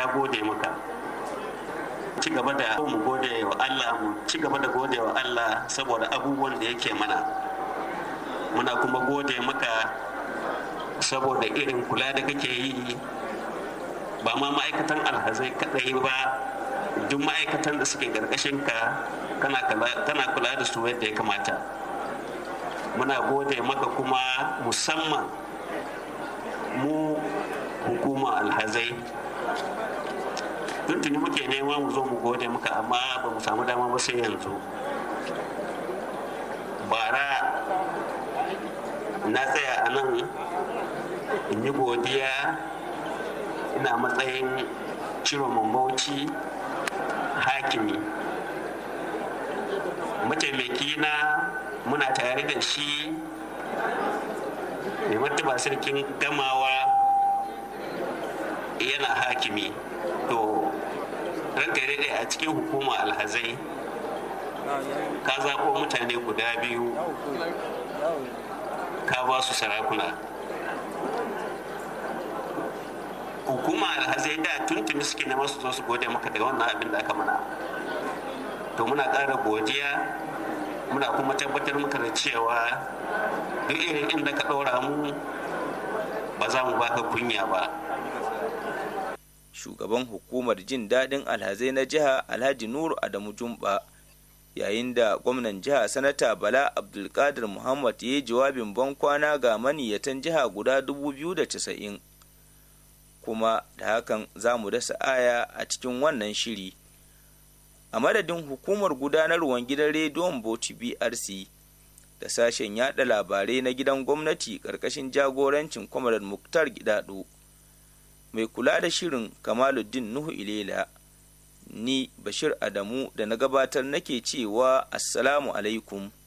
ya gode maka ci gaba da mu gode wa Allah mu ci gaba da gode wa Allah saboda abubuwan da yake mana muna kuma gode maka saboda irin kula da kake yi ba ma ma'aikatan alhazai kadai ba duk ma'aikatan da suke karkashin ka kana kula da su yadda ya kamata muna gode maka kuma musamman mu hukuma alhazai tuntuni muke nema mu zo mu gode maka amma ba mu samu dama ba sai yanzu bara na tsaya a nan in yi godiya ina matsayin ciro mambauci hakimi mataimaki na muna tare da shi mai martaba sarkin gamawa yana hakimi to ranka daidai a cikin hukuma alhazai ka zaɓo mutane guda biyu ka ba su sarakuna hukuma alhazai da tuntuni suke na masu zo su gode maka daga wannan abin da aka mana to muna ƙara godiya muna kuma tabbatar maka da cewa duk irin inda ka ɗora mu ba za mu baka kunya ba shugaban hukumar jin daɗin alhazai na jiha alhaji nuru adamu jumba yayin da gwamnan jiha sanata bala abdulkadir muhammad ya yi jawabin ban kwana ga maniyyatan jiha guda 290 kuma da hakan za mu dasa aya a cikin wannan shiri a madadin hukumar gudanarwar gidan rediyon bauchi brc da sashen yada labarai na gidan gwamnati ƙarƙashin jagorancin kwamarar muktar gidado mai kula da shirin kamaluddin nuhu ilela ni bashir adamu da na gabatar nake cewa assalamu alaikum